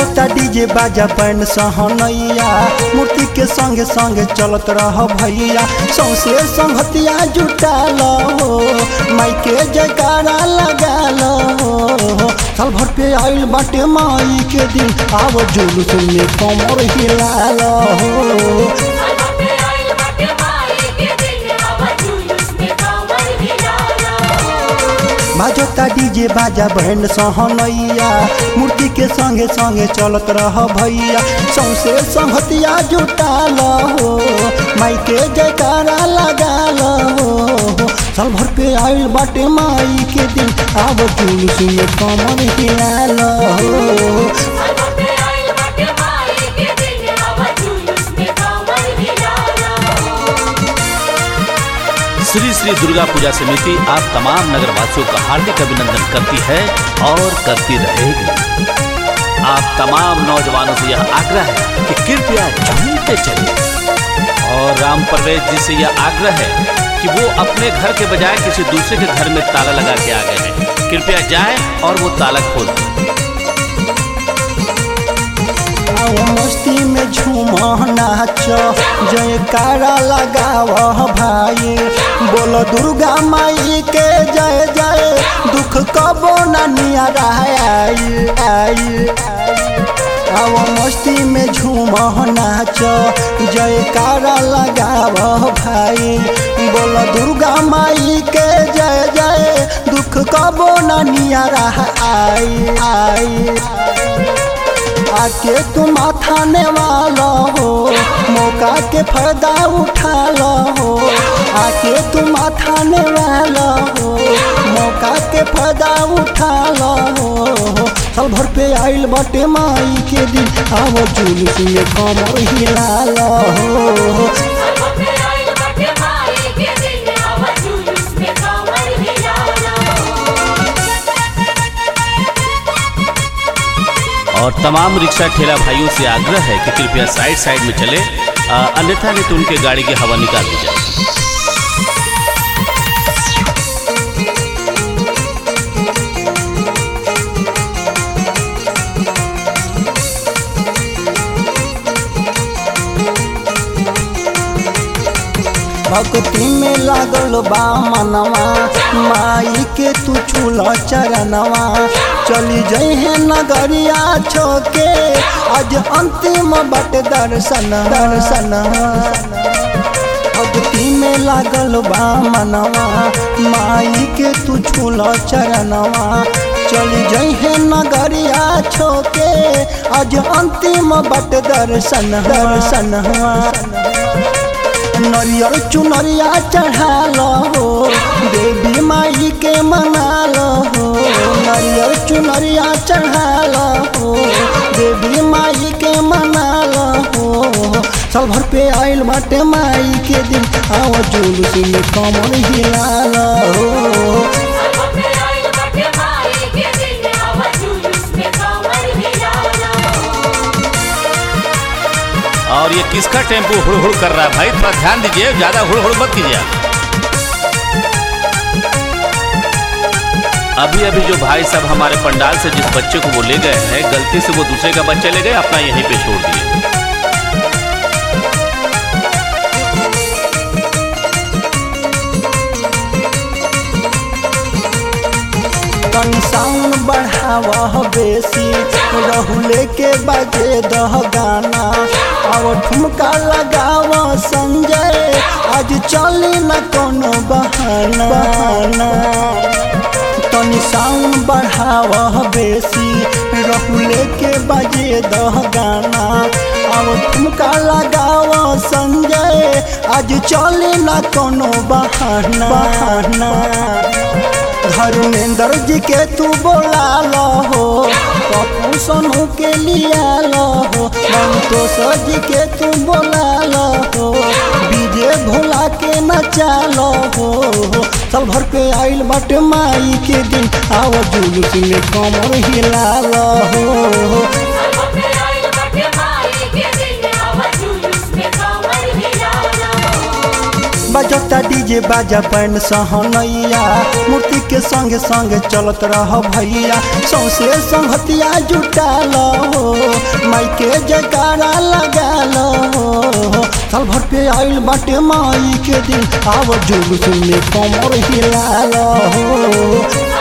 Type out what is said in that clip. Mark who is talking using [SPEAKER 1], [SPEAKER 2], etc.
[SPEAKER 1] बजता डीजे बाजा पैन सहनैया मूर्ति के संगे संगे चलत रह भैया सौसे संगतिया जुटाल हो माई के जयकारा लगाल हो साल भर पे आइल बाटे माई के दिन आव जुलूस में कमर हिलाल हो बाजता डीजे बाजा बैंड सहनैया मूर्ति के संगे संगे चलत रह भैया सौसे संगतिया जुटाल हो माई के जयकारा लगाल हो साल भर पे आइल बाटे माई के दिन आब जुलूस में कमर हिलाल हो
[SPEAKER 2] श्री श्री दुर्गा पूजा समिति आप तमाम नगरवासियों का हार्दिक अभिनंदन करती है और करती रहेगी आप तमाम नौजवानों से यह आग्रह है कि कृपया झूमते चलिए और राम परवेज जी से यह आग्रह है कि वो अपने घर के बजाय किसी दूसरे के घर में ताला लगा के आ गए हैं कृपया जाएं और वो ताला खोल दें
[SPEAKER 1] आओ मस्ती में झूम नाच जयकारा लगाव भाई बोल दुर्गा माई के जय जय दुख कबो न नियरा आई आई आओ मस्ती में झूम नाच जयकारा लगाव भाई बोल दुर्गा माई के जय जय दुख कबो न नियरा आई आई आके तुम थाने वाला हो मौका के फायदा उठा लो हो आके तुम थाने वाला हो मौका के फायदा उठा लो हो साल भर पे आइल बाटे माई के दिन आओ जुलूस में कमर हिला लो हो
[SPEAKER 2] और तमाम रिक्शा ठेला भाइयों से आग्रह है कि कृपया साइड साइड में चले अ, अन्यथा नहीं तो उनके गाड़ी की हवा निकाल दी जाए
[SPEAKER 1] भक्ति में लागल बा मनवा माई के तू छूल चरणवा चली जइहे नगरिया छोके आज अंतिम बट दर्शन दर्शन भक्ति में लागल बा मनवा माई के तू छूल चरणवा चली जइहे नगरिया छोके आज अंतिम बट दर्शन दर्शन नरियर चुनरिया चढ़ाल हो देवी माई के मनाल हो नरियर चुनरिया चढ़ाल हो देवी माई के मनाल हो साल भर पे आइल बाटे माई के दिन आओ जुलूस में कमर हिलाल हो
[SPEAKER 2] और ये किसका टेम्पो हुड़ हुड़ कर रहा है भाई थोड़ा ध्यान दीजिए ज्यादा हुड़ हुड़ मत कीजिए आप। अभी अभी जो भाई साहब हमारे पंडाल से जिस बच्चे को वो ले गए हैं गलती से वो दूसरे का बच्चा ले गए अपना यहीं पे छोड़ दिए
[SPEAKER 1] तनी साउंड बढ़ावा बेसी रहुले के बजे दह गाना अब ठुमका लगाव संजय आज चली न कोनो बहाना बहाना तनी साउंड बढ़ावा बेसी रहुले के बजे दह गाना अब ठुमका लगाव संजय आज चली न कोनो बहाना बहाना धर्मेंद्र जी के तू बोला लो हो पप्पू सोनू के लिया लो हो संतोष जी के तू बोला लो हो विजय भोला के नचा लो हो साल भर पे आइल बाटे माई के दिन आओ जुलूस में कमर हिला लो हो बजता डीजे बाजा बैंड सहनैया मूर्ति के संगे संगे चलत रह भैया सौसे संगतिया जुटाल हो माई के जयकारा लगाल हो साल भर पे आइल बाटे माई के दिन आव जुलूस में कमर हिलाल हो